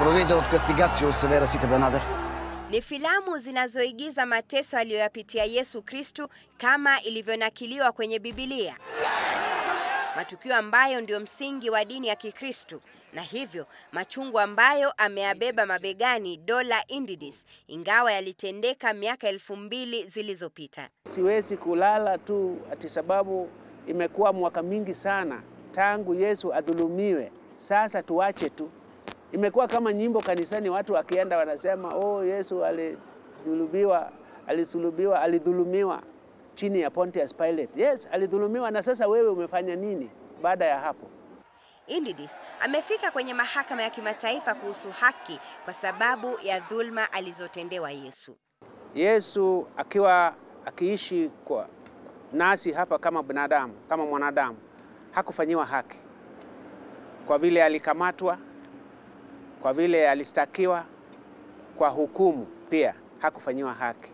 provvedo di castigatio severa site benader. Ni filamu zinazoigiza mateso aliyoyapitia Yesu Kristu kama ilivyonakiliwa kwenye Biblia, matukio ambayo ndio msingi wa dini ya Kikristu na hivyo machungu ambayo ameyabeba mabegani Dola Indidis, ingawa yalitendeka miaka elfu mbili zilizopita. Siwezi kulala tu ati sababu imekuwa mwaka mingi sana tangu Yesu adhulumiwe. Sasa tuache tu. Imekuwa kama nyimbo kanisani, watu wakienda wanasema oh, Yesu alidhulumiwa, alisulubiwa, alidhulumiwa chini ya Pontius Pilate. Yes, alidhulumiwa. Na sasa wewe umefanya nini baada ya hapo? Indidis amefika kwenye mahakama ya kimataifa kuhusu haki kwa sababu ya dhulma alizotendewa Yesu. Yesu akiwa akiishi kwa nasi hapa kama binadamu, kama mwanadamu, hakufanyiwa haki kwa vile alikamatwa, kwa vile alistakiwa, kwa hukumu pia hakufanyiwa haki.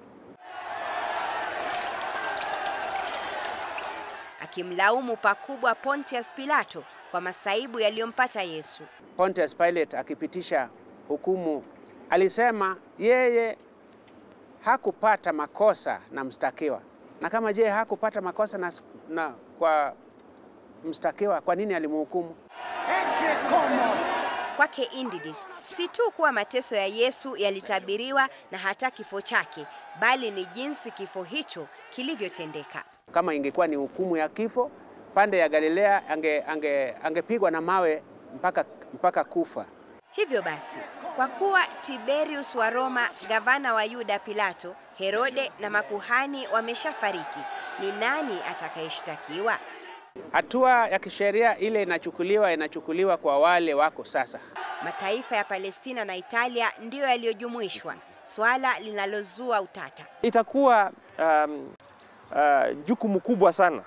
Akimlaumu pakubwa Pontius Pilato kwa masaibu yaliyompata Yesu. Pontius Pilate akipitisha hukumu alisema yeye hakupata makosa na mstakiwa, na kama je hakupata makosa na, na kwa mstakiwa, kwa nini alimhukumu? Kwake Indidis si tu kuwa mateso ya Yesu yalitabiriwa na hata kifo chake, bali ni jinsi kifo hicho kilivyotendeka. Kama ingekuwa ni hukumu ya kifo, pande ya Galilea ange, ange, angepigwa na mawe mpaka, mpaka kufa. Hivyo basi, kwa kuwa Tiberius wa Roma, gavana wa Yuda Pilato, Herode na makuhani wameshafariki, ni nani atakayeshtakiwa? Hatua ya kisheria ile inachukuliwa inachukuliwa kwa wale wako sasa. Mataifa ya Palestina na Italia ndiyo yaliyojumuishwa, swala linalozua utata. Itakuwa um, uh, jukumu kubwa sana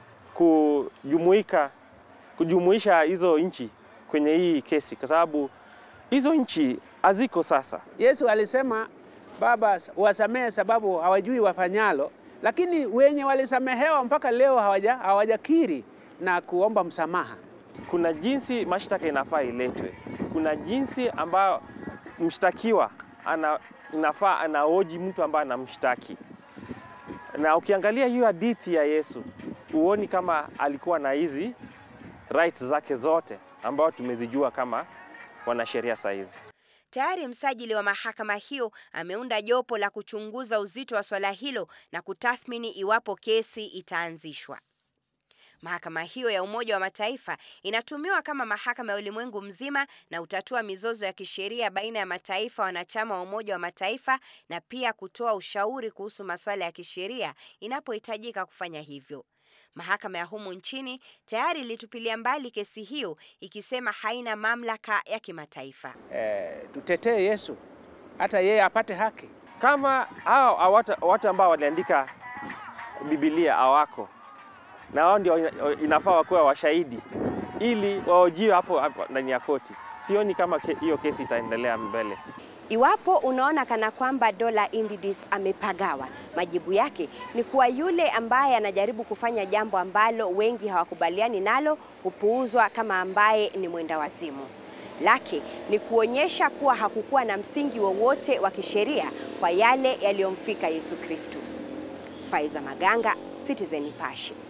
kujumuika kujumuisha hizo nchi kwenye hii kesi, kwa sababu hizo nchi haziko sasa. Yesu alisema Baba, wasamehe sababu hawajui wafanyalo, lakini wenye walisamehewa mpaka leo hawaja hawajakiri na kuomba msamaha. Kuna jinsi mashtaka inafaa iletwe, kuna jinsi ambayo mshtakiwa ana, inafaa anaoji mtu ambaye anamshtaki. Na ukiangalia hiyo hadithi ya Yesu, huoni kama alikuwa na hizi rights zake zote ambayo tumezijua kama wanasheria saa hizi. Tayari msajili wa mahakama hiyo ameunda jopo la kuchunguza uzito wa swala hilo na kutathmini iwapo kesi itaanzishwa. Mahakama hiyo ya Umoja wa Mataifa inatumiwa kama mahakama ya ulimwengu mzima na hutatua mizozo ya kisheria baina ya mataifa wanachama wa Umoja wa Mataifa na pia kutoa ushauri kuhusu masuala ya kisheria inapohitajika kufanya hivyo. Mahakama ya humu nchini tayari ilitupilia mbali kesi hiyo ikisema haina mamlaka ya kimataifa. E, tutetee Yesu hata yeye apate haki. Kama hao watu, watu ambao waliandika Biblia hawako na wao ndio inafaa wakuwa washahidi ili waojiwe hapo, hapo ndani ya koti, sioni kama hiyo ke, kesi itaendelea mbele. Iwapo unaona kana kwamba Dola Indidis amepagawa, majibu yake ni kuwa yule ambaye anajaribu kufanya jambo ambalo wengi hawakubaliani nalo hupuuzwa kama ambaye ni mwenda wazimu. Lake ni kuonyesha kuwa hakukuwa na msingi wowote wa, wa kisheria kwa yale yaliyomfika Yesu Kristo. Faiza Maganga, Citizen Nipashe.